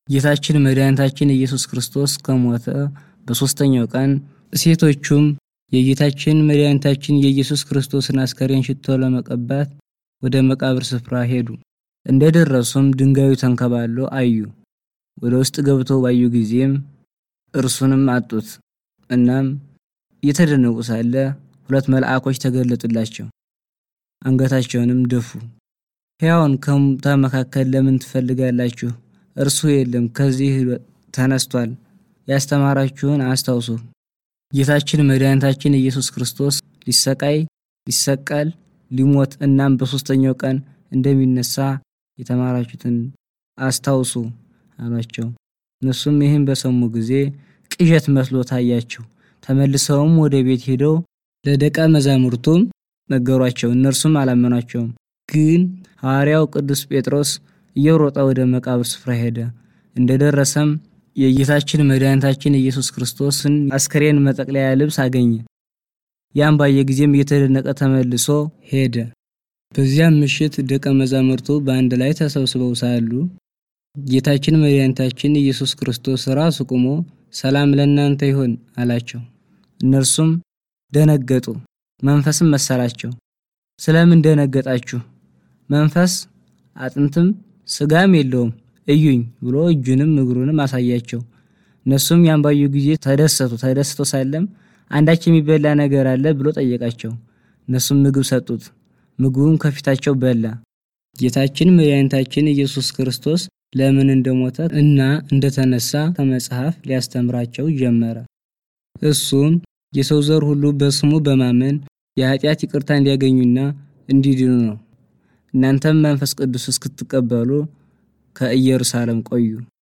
ጌታችን መድኃኒታችን ኢየሱስ ክርስቶስ ከሞተ በሦስተኛው ቀን ሴቶቹም የጌታችን መድኃኒታችን የኢየሱስ ክርስቶስን አስከሬን ሽቶ ለመቀባት ወደ መቃብር ስፍራ ሄዱ። እንደደረሱም ድንጋዩ ተንከባሎ አዩ። ወደ ውስጥ ገብተው ባዩ ጊዜም እርሱንም አጡት። እናም እየተደነቁ ሳለ ሁለት መልአኮች ተገለጡላቸው፣ አንገታቸውንም ደፉ። ሕያውን ከሙታን መካከል ለምን ትፈልጋላችሁ? እርሱ የለም፣ ከዚህ ተነስቷል። ያስተማራችሁን አስታውሱ። ጌታችን መድኃኒታችን ኢየሱስ ክርስቶስ ሊሰቃይ፣ ሊሰቀል፣ ሊሞት እናም በሦስተኛው ቀን እንደሚነሳ የተማራችሁትን አስታውሱ አሏቸው። እነሱም ይህን በሰሙ ጊዜ ቅዠት መስሎ ታያቸው። ተመልሰውም ወደ ቤት ሄደው ለደቀ መዛሙርቱም ነገሯቸው። እነርሱም አላመኗቸውም። ግን ሐዋርያው ቅዱስ ጴጥሮስ እየሮጠ ወደ መቃብር ስፍራ ሄደ። እንደደረሰም የጌታችን መድኃኒታችን ኢየሱስ ክርስቶስን አስከሬን መጠቅለያ ልብስ አገኘ። ያን ባየ ጊዜም እየተደነቀ ተመልሶ ሄደ። በዚያም ምሽት ደቀ መዛሙርቱ በአንድ ላይ ተሰብስበው ሳሉ ጌታችን መድኃኒታችን ኢየሱስ ክርስቶስ ራሱ ቆሞ ሰላም ለእናንተ ይሁን አላቸው። እነርሱም ደነገጡ፣ መንፈስም መሰላቸው። ስለምን ደነገጣችሁ? መንፈስ አጥንትም ስጋም የለውም እዩኝ ብሎ እጁንም እግሩንም አሳያቸው። እነሱም ያን ባዩ ጊዜ ተደሰቱ። ተደስቶ ሳለም አንዳች የሚበላ ነገር አለ ብሎ ጠየቃቸው። እነሱም ምግብ ሰጡት። ምግቡም ከፊታቸው በላ። ጌታችን መድኃኒታችን ኢየሱስ ክርስቶስ ለምን እንደሞተ እና እንደተነሳ ከመጽሐፍ ሊያስተምራቸው ጀመረ። እሱም የሰው ዘር ሁሉ በስሙ በማመን የኃጢአት ይቅርታ እንዲያገኙና እንዲድኑ ነው። እናንተም መንፈስ ቅዱስ እስክትቀበሉ ከኢየሩሳሌም ቆዩ።